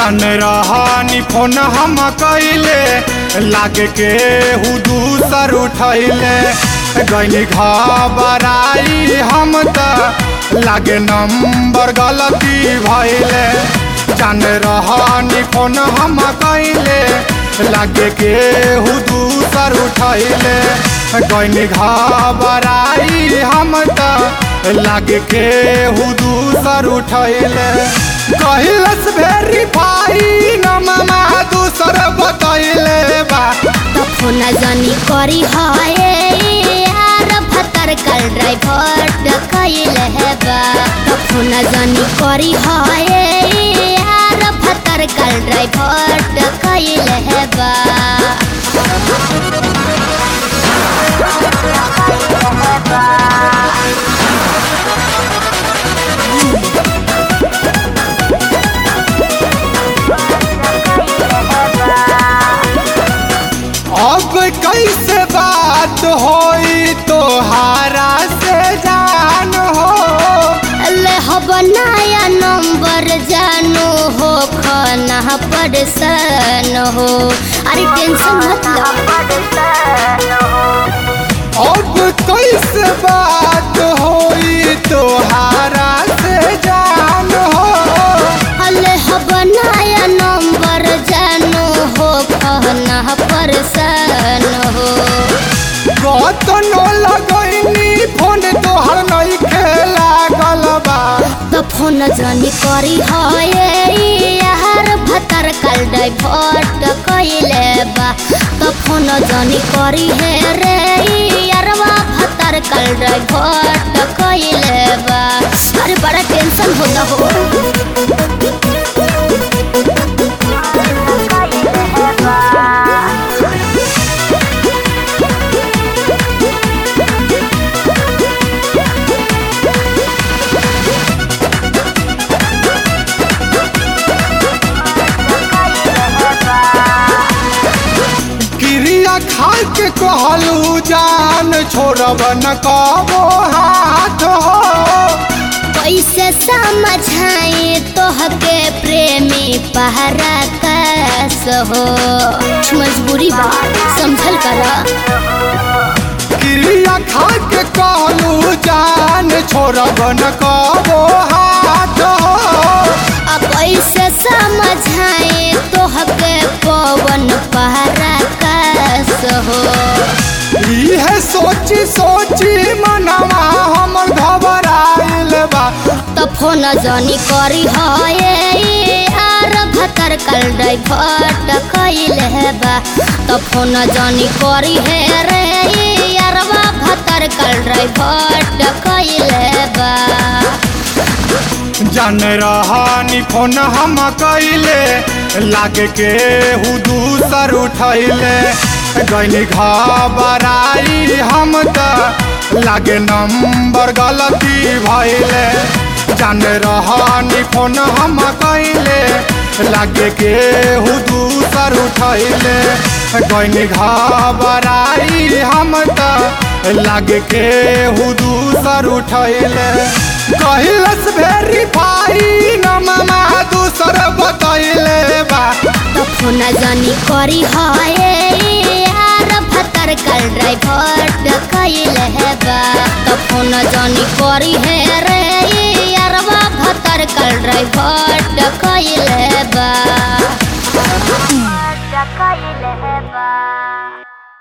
जान रहनी फोन हम कैले लागे के हु दूसर उठैले गैनी घबराई हम त लागे नंबर गलती भैले जान रहनी फोन हम कैले लागे के हु दूसर उठैले गैनी घबराई हम त लागे के हु दूसर उठैले कहिलस वेरीफाई नममा दूसर बतैले बा तो फोन जनी करी है यार भतर कल ड्राइवर डकैल है बा तो फोन जनी करी है यार भतर कल ड्राइवर डकैल है बा अब कैसे बात होई तोहारा से जान हो ले हब नया नंबर जानो हो खाना परेशान हो अरे टेंशन मत लो अब कैसे बात होई तोहारा से जान हो अले हब नया नंबर जानो हो कहना परेशान हो कतनो लगैनी फोन तोहर नहीं खेला गलबा तो फोन जानी करी है यार भतर कल डाइवर्ट कैले बा तो फोन जानी करी है रे यारवा भतर कल डाइवर्ट कैले बा अरे बड़ा टेंशन होता हो क्रिया खा के कहलू जान छोड़ब न कबो हाथ हो कैसे समझाए तोहके प्रेमी पहरा कैस हो मजबूरी बा समझल करा क्रिया खा के कहलू जान छोड़ब न कबो हाथ हो अब कैसे समझाए तोहके पवन पहरा कैस हो इहे सोची सोची मनवा हमर घबराइल बा तो फोन जानी करी है आर भतर कल डाइवर्ट कैल है बा तो फोन जानी करी है रे यारवा भतर कल डाइवर्ट कैल है बा जान रहनी फोन हम कैले लागे के हु दूसर उठैले गैनी घबराई हम त लागे नंबर गलती भैले जान रहनी फोन हम कैले लागे के हु दूसर उठैले गैनी घबराई हम त लागे के हु दूसर उठैले कहिलस वेरीफाई नममा दूसर बतैले बा तो फोन जानी करी है यार भतर कल ड्राइवर्ट कैल है बा तो फोन जानी करी है रे यारवा भतर कल ड्राइवर